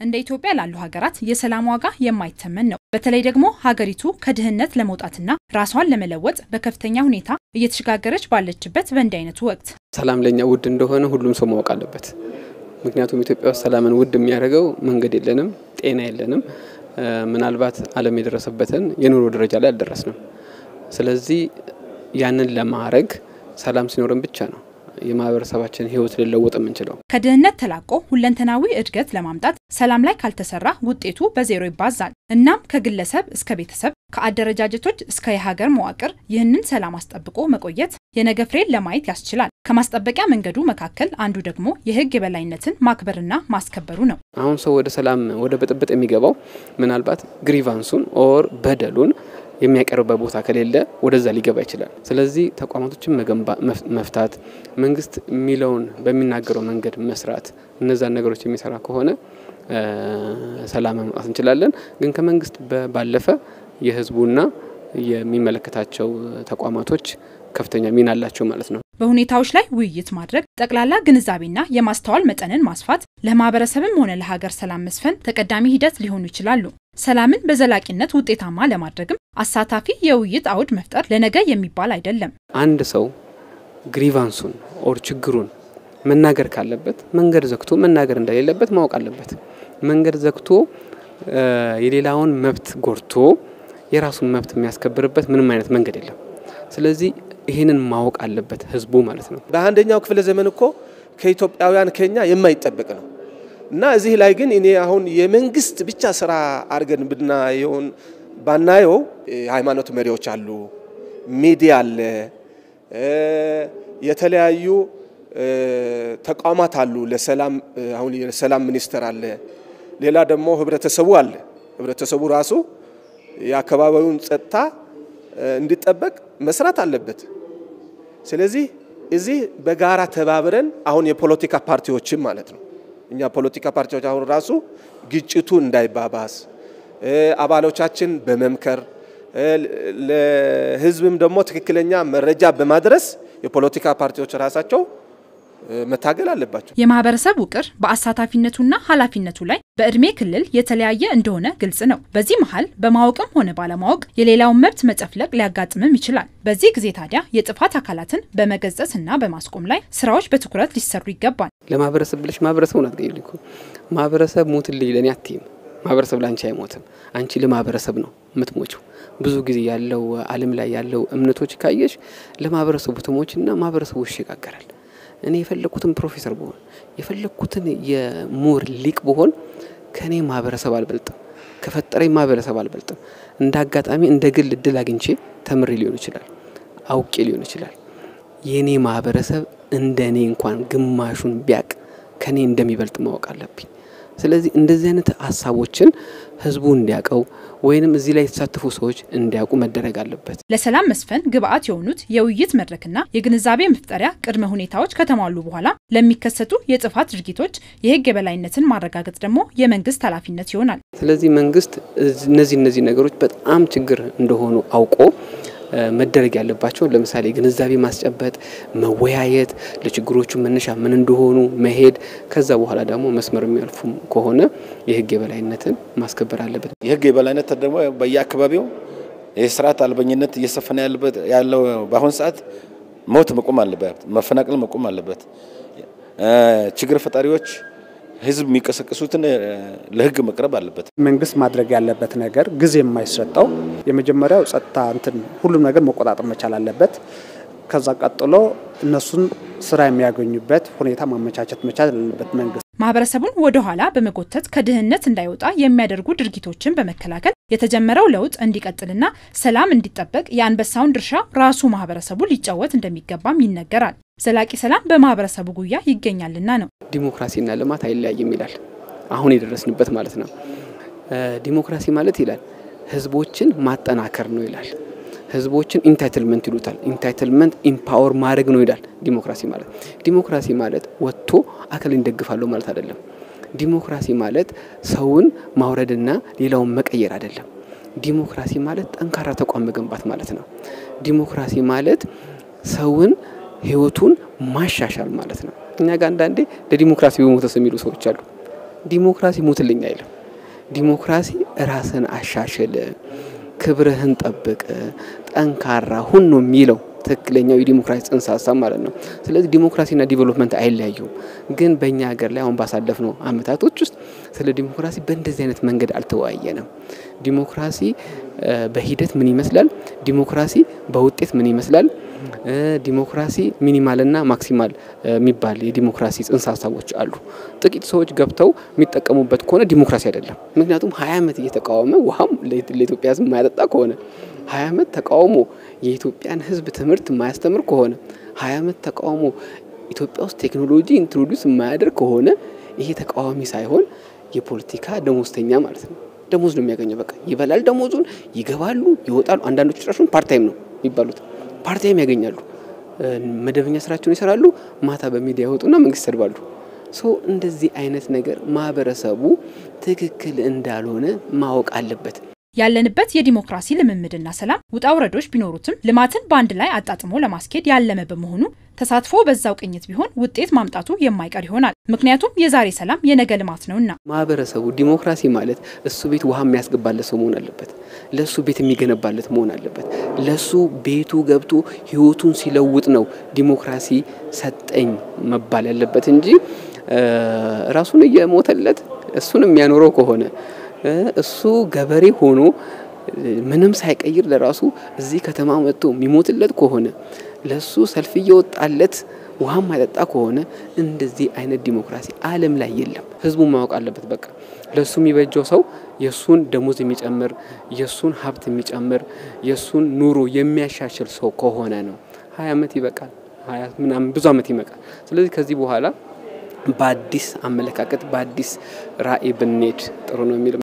እንደ ኢትዮጵያ ላሉ ሀገራት የሰላም ዋጋ የማይተመን ነው። በተለይ ደግሞ ሀገሪቱ ከድህነት ለመውጣትና ራሷን ለመለወጥ በከፍተኛ ሁኔታ እየተሸጋገረች ባለችበት በእንዲህ አይነቱ ወቅት ሰላም ለኛ ውድ እንደሆነ ሁሉም ሰው ማወቅ አለበት። ምክንያቱም ኢትዮጵያ ውስጥ ሰላምን ውድ የሚያደርገው መንገድ የለንም፣ ጤና የለንም፣ ምናልባት ዓለም የደረሰበትን የኑሮ ደረጃ ላይ አልደረስንም። ስለዚህ ያንን ለማድረግ ሰላም ሲኖረን ብቻ ነው የማህበረሰባችን ሕይወት ሊለወጥ የምንችለው። ከድህነት ተላቆ ሁለንተናዊ እድገት ለማምጣት ሰላም ላይ ካልተሰራ ውጤቱ በዜሮ ይባዛል። እናም ከግለሰብ እስከ ቤተሰብ ከአደረጃጀቶች እስከ የሀገር መዋቅር ይህንን ሰላም አስጠብቆ መቆየት የነገ ፍሬን ለማየት ያስችላል። ከማስጠበቂያ መንገዱ መካከል አንዱ ደግሞ የህግ የበላይነትን ማክበርና ማስከበሩ ነው። አሁን ሰው ወደ ሰላም ወደ ብጥብጥ የሚገባው ምናልባት ግሪቫንሱን ኦር በደሉን የሚያቀርብበት ቦታ ከሌለ ወደዛ ሊገባ ይችላል። ስለዚህ ተቋማቶችን መፍታት፣ መንግስት የሚለውን በሚናገረው መንገድ መስራት፣ እነዛን ነገሮች የሚሰራ ከሆነ ሰላም ማምጣት እንችላለን። ግን ከመንግስት ባለፈ የህዝቡና የሚመለከታቸው ተቋማቶች ከፍተኛ ሚና አላቸው ማለት ነው። በሁኔታዎች ላይ ውይይት ማድረግ፣ ጠቅላላ ግንዛቤና የማስተዋል መጠንን ማስፋት ለማህበረሰብም ሆነ ለሀገር ሰላም መስፈን ተቀዳሚ ሂደት ሊሆኑ ይችላሉ። ሰላምን በዘላቂነት ውጤታማ ለማድረግም አሳታፊ የውይይት አውድ መፍጠር ለነገ የሚባል አይደለም። አንድ ሰው ግሪቫንሱን ኦር ችግሩን መናገር ካለበት መንገድ ዘግቶ መናገር እንደሌለበት ማወቅ አለበት። መንገድ ዘግቶ የሌላውን መብት ጎድቶ የራሱን መብት የሚያስከብርበት ምንም አይነት መንገድ የለም። ስለዚህ ይህንን ማወቅ አለበት ህዝቡ ማለት ነው። በአንደኛው ክፍለ ዘመን እኮ ከኢትዮጵያውያን ከኛ የማይጠበቅ ነው እና እዚህ ላይ ግን እኔ አሁን የመንግስት ብቻ ስራ አድርገን ብናየውን ባናየው የሃይማኖት መሪዎች አሉ፣ ሚዲያ አለ፣ የተለያዩ ተቋማት አሉ። ለሰላም አሁን የሰላም ሚኒስቴር አለ። ሌላ ደግሞ ህብረተሰቡ አለ። ህብረተሰቡ ራሱ የአካባቢውን ጸጥታ እንዲጠበቅ መስራት አለበት። ስለዚህ እዚህ በጋራ ተባብረን አሁን የፖለቲካ ፓርቲዎችም ማለት ነው እኛ ፖለቲካ ፓርቲዎች አሁን ራሱ ግጭቱ እንዳይባባስ አባሎቻችን በመምከር ለህዝብም ደግሞ ትክክለኛ መረጃ በማድረስ የፖለቲካ ፓርቲዎች ራሳቸው መታገል አለባቸው። የማህበረሰብ ውቅር በአሳታፊነቱና ኃላፊነቱ ላይ በእድሜ ክልል የተለያየ እንደሆነ ግልጽ ነው። በዚህ መሀል በማወቅም ሆነ ባለማወቅ የሌላውን መብት መጨፍለቅ ሊያጋጥምም ይችላል። በዚህ ጊዜ ታዲያ የጥፋት አካላትን በመገሰጽና በማስቆም ላይ ስራዎች በትኩረት ሊሰሩ ይገባል። ለማህበረሰብ ብለሽ ማህበረሰቡን አትገኝ እኮ ማህበረሰብ ሞትልኝ ለእኔ አትይም። ማህበረሰብ ለአንቺ አይሞትም። አንቺ ለማህበረሰብ ነው የምትሞችው። ብዙ ጊዜ ያለው ዓለም ላይ ያለው እምነቶች ካየሽ ለማህበረሰቡ ትሞችና ማህበረሰቡ ይሸጋገራል። እኔ የፈለግኩትን ፕሮፌሰር ብሆን የፈለግኩትን የምሁር ሊቅ ብሆን ከእኔ ማህበረሰብ አልበልጥም፣ ከፈጠረኝ ማህበረሰብ አልበልጥም። እንደ አጋጣሚ እንደ ግል እድል አግኝቼ ተምሬ ሊሆን ይችላል፣ አውቄ ሊሆን ይችላል። የእኔ ማህበረሰብ እንደ እኔ እንኳን ግማሹን ቢያቅ ከእኔ እንደሚበልጥ ማወቅ አለብኝ። ስለዚህ እንደዚህ አይነት ሀሳቦችን ህዝቡ እንዲያውቀው ወይንም እዚህ ላይ የተሳተፉ ሰዎች እንዲያውቁ መደረግ አለበት። ለሰላም መስፈን ግብአት የሆኑት የውይይት መድረክና የግንዛቤ መፍጠሪያ ቅድመ ሁኔታዎች ከተሟሉ በኋላ ለሚከሰቱ የጥፋት ድርጊቶች የህግ የበላይነትን ማረጋገጥ ደግሞ የመንግስት ኃላፊነት ይሆናል። ስለዚህ መንግስት እነዚህ እነዚህ ነገሮች በጣም ችግር እንደሆኑ አውቆ መደረግ ያለባቸው ለምሳሌ ግንዛቤ ማስጨበጥ፣ መወያየት፣ ለችግሮቹ መነሻ ምን እንደሆኑ መሄድ፣ ከዛ በኋላ ደግሞ መስመር የሚያልፉ ከሆነ የህግ የበላይነትን ማስከበር አለበት። የህግ የበላይነት ደግሞ በየአካባቢው የስርዓት አልበኝነት እየሰፈነ ያለው በአሁን ሰዓት ሞት መቆም አለበት፣ መፈናቀል መቆም አለበት። ችግር ፈጣሪዎች ህዝብ የሚቀሰቅሱትን ለህግ መቅረብ አለበት። መንግስት ማድረግ ያለበት ነገር ጊዜ የማይሰጠው የመጀመሪያው ጸጥታ እንትን ሁሉም ነገር መቆጣጠር መቻል አለበት። ከዛ ቀጥሎ እነሱን ስራ የሚያገኙበት ሁኔታ ማመቻቸት መቻል አለበት መንግስት። ማህበረሰቡን ወደ ኋላ በመጎተት ከድህነት እንዳይወጣ የሚያደርጉ ድርጊቶችን በመከላከል የተጀመረው ለውጥ እንዲቀጥልና ሰላም እንዲጠበቅ የአንበሳውን ድርሻ ራሱ ማህበረሰቡ ሊጫወት እንደሚገባም ይነገራል። ዘላቂ ሰላም በማህበረሰቡ ጉያ ይገኛልና ነው። ዲሞክራሲና ልማት አይለያይም ይላል። አሁን የደረስንበት ማለት ነው። ዲሞክራሲ ማለት ይላል ህዝቦችን ማጠናከር ነው ይላል። ህዝቦችን ኢንታይትልመንት ይሉታል። ኢንታይትልመንት ኢምፓወር ማድረግ ነው ይላል ዲሞክራሲ ማለት። ዲሞክራሲ ማለት ወጥቶ አካልን ደግፋለሁ ማለት አይደለም። ዲሞክራሲ ማለት ሰውን ማውረድና ሌላውን መቀየር አይደለም። ዲሞክራሲ ማለት ጠንካራ ተቋም መገንባት ማለት ነው። ዲሞክራሲ ማለት ሰውን ህይወቱን ማሻሻል ማለት ነው። እኛ ጋር አንዳንዴ ለዲሞክራሲ በሞተስ የሚሉ ሰዎች አሉ። ዲሞክራሲ ሙትልኝ አይልም። ዲሞክራሲ ራስን አሻሽል፣ ክብርህን ጠብቅ፣ ጠንካራ ሁን ነው የሚለው ትክክለኛው የዲሞክራሲ ጽንሰ ሀሳብ ማለት ነው። ስለዚህ ዲሞክራሲና ዲቨሎፕመንት አይለያዩም። ግን በእኛ ሀገር ላይ አሁን ባሳለፍነው አመታቶች ውስጥ ስለ ዲሞክራሲ በእንደዚህ አይነት መንገድ አልተወያየንም። ዲሞክራሲ በሂደት ምን ይመስላል? ዲሞክራሲ በውጤት ምን ይመስላል? ዲሞክራሲ ሚኒማልና ማክሲማል የሚባል የዲሞክራሲ ጽንሰ ሀሳቦች አሉ። ጥቂት ሰዎች ገብተው የሚጠቀሙበት ከሆነ ዲሞክራሲ አይደለም። ምክንያቱም ሀያ ዓመት እየተቃወመ ውሃም ለኢትዮጵያ ሕዝብ የማያጠጣ ከሆነ ሀያ ዓመት ተቃውሞ የኢትዮጵያን ሕዝብ ትምህርት የማያስተምር ከሆነ ሀያ ዓመት ተቃውሞ ኢትዮጵያ ውስጥ ቴክኖሎጂ ኢንትሮዲውስ የማያደርግ ከሆነ ይሄ ተቃዋሚ ሳይሆን የፖለቲካ ደሞዝተኛ ማለት ነው። ደሞዝ ነው የሚያገኘው። በቃ ይበላል ደሞዙን፣ ይገባሉ፣ ይወጣሉ። አንዳንዶቹ ጭራሹን ፓርታይም ነው የሚባሉት ፓርታይም ያገኛሉ። መደበኛ ስራቸውን ይሰራሉ። ማታ በሚዲያ ይወጡና መንግስት ይሰድባሉ። ሰው እንደዚህ አይነት ነገር ማህበረሰቡ ትክክል እንዳልሆነ ማወቅ አለበት። ያለንበት የዲሞክራሲ ልምምድና ሰላም ውጣ ውረዶች ቢኖሩትም ልማትን በአንድ ላይ አጣጥሞ ለማስኬድ ያለመ በመሆኑ ተሳትፎ በዛው ቅኝት ቢሆን ውጤት ማምጣቱ የማይቀር ይሆናል። ምክንያቱም የዛሬ ሰላም የነገ ልማት ነውና። ማህበረሰቡ ዲሞክራሲ ማለት እሱ ቤት ውሃ የሚያስገባለት ሰው መሆን አለበት። ለሱ ቤት የሚገነባለት መሆን አለበት። ለሱ ቤቱ ገብቶ ህይወቱን ሲለውጥ ነው ዲሞክራሲ ሰጠኝ መባል ያለበት እንጂ ራሱን እየሞተለት እሱን የሚያኖረው ከሆነ እሱ ገበሬ ሆኖ ምንም ሳይቀይር ለራሱ እዚህ ከተማ መጥቶ የሚሞትለት ከሆነ ለሱ ሰልፍ እየወጣለት ውሃ ማይጠጣ ከሆነ እንደዚህ አይነት ዲሞክራሲ ዓለም ላይ የለም። ህዝቡ ማወቅ አለበት። በቃ ለሱ የሚበጀው ሰው የሱን ደሞዝ የሚጨምር የሱን ሀብት የሚጨምር የሱን ኑሮ የሚያሻሽል ሰው ከሆነ ነው። ሀያ ዓመት ይበቃል። ሀያ ምናምን ብዙ ዓመት ይበቃል። ስለዚህ ከዚህ በኋላ በአዲስ አመለካከት በአዲስ ራዕይ ብንሄድ ጥሩ ነው የሚል